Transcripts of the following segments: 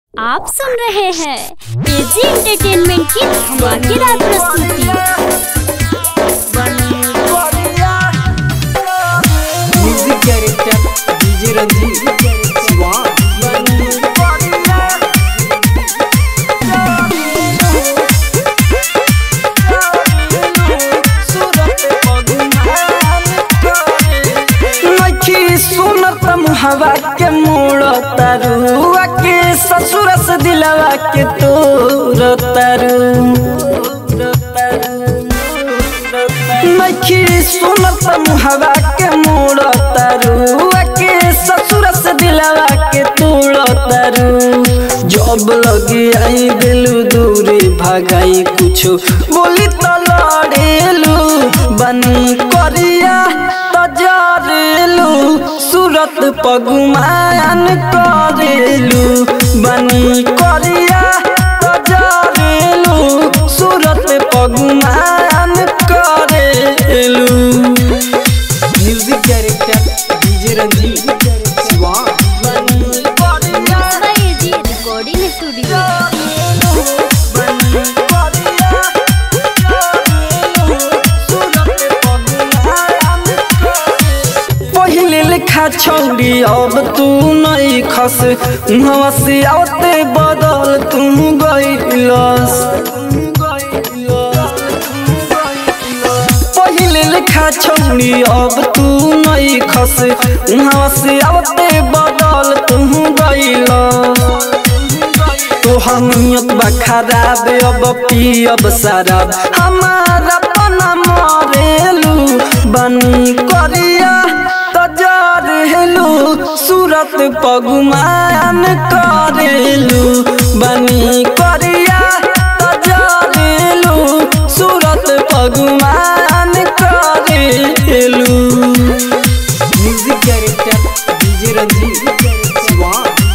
आप सुन रहे हैं एजी एंटरटेनमेंट की धमाकेदार प्रस्तुति music director DJ Ranjeet Shiva नखी सुनत मुहवा के मोड़ तरुआ के ससुर से दिलवा के तोर तरु नखी सुनत मुहवा के मोड़ तरुआ के ससुर से दिलवा के तोड़ तरु जब लगी आई दिलू दूरी भगाई कुछो बोली तो लड़ेलू बनी करिया तजरेलू सूरत पगुमान करेलू बनी करिया तजरेलू सूरत पगुमान करेलू music director DJ Ranjeet Shiva एजी रिकॉर्डिंग स्टूडियो पहिले लेखा छौरी अब तू नहीं खस उहवा से आवते बदल तू गइलस पहिले लेखा छौरी अब तू नहीं खस उहवा से आवते बदल तू गइलस तोहर नियत बा खराब अब पियब शराब हमारा पना मरेलू बनी करिया तजरेलू सूरत पगुमान करेलू बनी करिया तजरेलू सूरत पगुमान करेलू music director DJ Ranjeet Shiva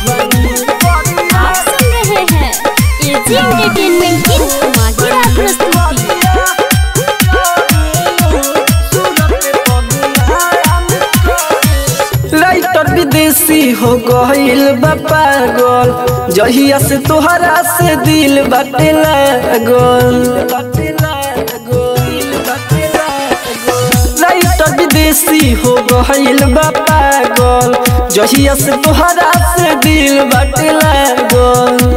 आप सुन रहे हैं एजी एंटरटेनमेंट की धमाकेदार प्रस्तुति लाइटर विदेशी हो गईल बा पागल जहिया से तोहरा से दिल बाटे लागल लाइटर विदेशी हो गईल बा पागल जहिया से तोहरा से दिल बाटे लागल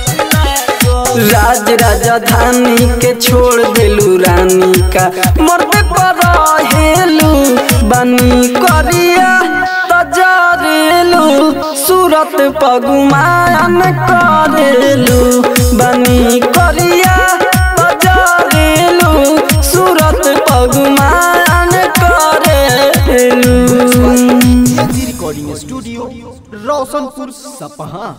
राज राजधानी के छोड़ देलू रानी का मरते पर हेलू बनी करिया तजरेलू सूरत पगुमान करेलू बनी करिया तजरेलू सूरत पगुमान करेलू रिकॉर्डिंग स्टूडियो रोशनपुर सपहा